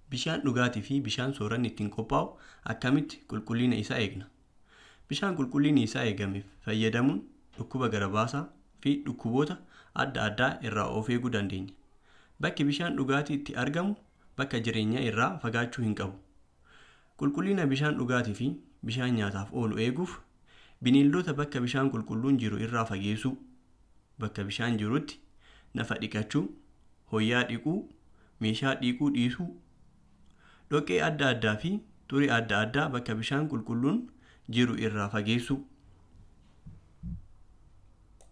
Bishaan dhugaatii fi bishaan sooranni ittiin qophaa'u akkamitti qulqullina isaa eegna? Bishaan qulqullinni isaa eegame fayyadamuun dhukkuba gara baasaa fi dhukkuboota adda addaa irraa of eeguu dandeenya. Bakki bishaan dhugaatii itti argamu bakka jireenyaa irraa fagaachuu hin qabu. Qulqullina bishaan dhugaatii fi bishaan nyaataaf oolu eeguuf bineeldota bakka bishaan qulqulluun jiru irraa fageessuu, bakka bishaan jirutti nafa dhiqachuu, hoyyaa dhiquu, meeshaa dhiquu dhiisuu, dhoqqee adda addaa fi xurii adda addaa bakka bishaan qulqulluun jiru irraa fageessuu.